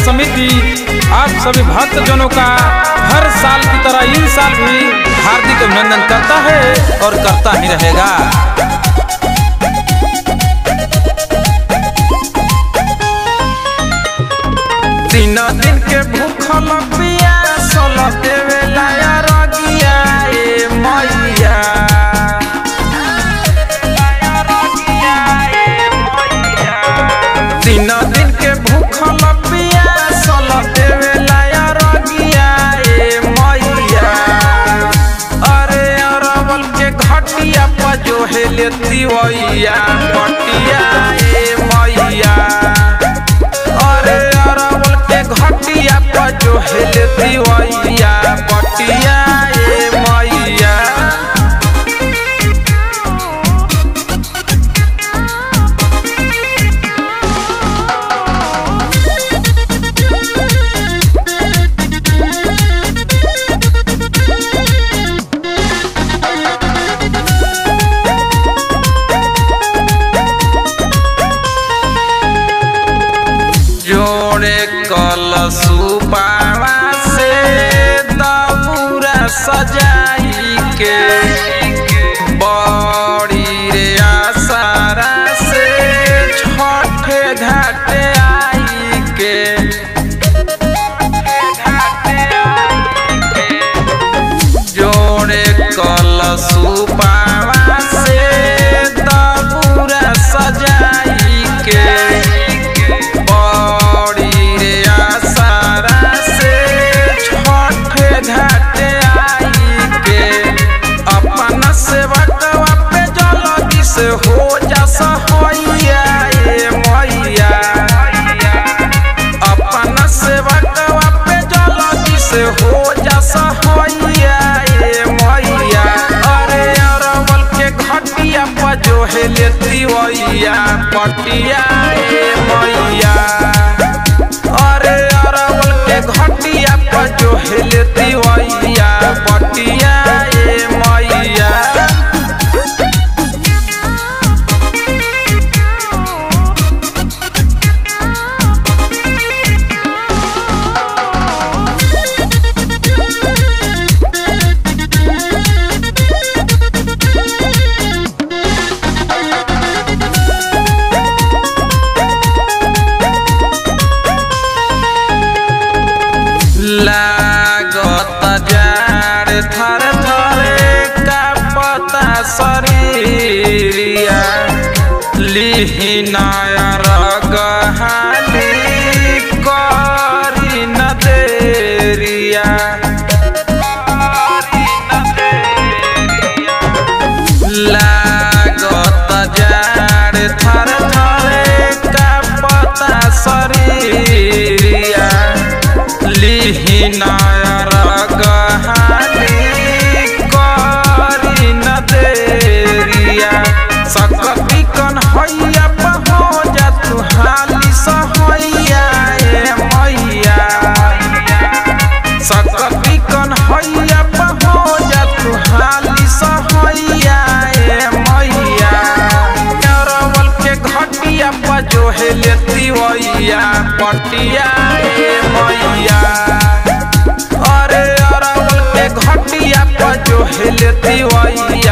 समिति आप सभी भक्तजनों का हर साल की तरह इस साल भी हार्दिक अभिनंदन करता है और करता ही रहेगा तीन दिन के भूखल पियासल देवेला रगिया ए मैया तीन दिन के भूखल पियासल देवेला रगिया ए मैया अरे अरवल के घटिया पर जो है लेती वैया पटिया ए मैया अरे अरवल के घटिया पर जो हिलती वैया पटिया ए मैया जोड़े कलसुपावा से दबूरा सजाई के बड़ी रे आसारा से छठे घाटे आई के जोड़े कलसुपावा से दबूरा सजाई के बड़ी रे आसारा से छठे घाटे आई के अपन सेवकवा पे जल्दी से हो जा सहैया ए मैया अपन सेवकवा पे जल्दी से हो जा सहैया ए मैया अरे अरवल के घटिया पर जो है लेती वैया पटिया ए मैया अरे अरवल के घटिया पर जो है लेती वैया पटिया ए मैया लागत जाड़ थर थरे का पता शरीरिया लिहिनाया रगहाली करी न देरिया लागत जाड़ थर थरे का पता शरीरिया लिहिनाया रगहाली करी न देरिया सकती कन हैया पहो जा तू हाली सहैया ए मैया सकती कन हैया पहो जा तू हाली सहैया ए मैया अरवल के घटिया पर जो है लेती वैया पटिया ए मैया अरे अरवल के घटिया पर जो है लेती वैया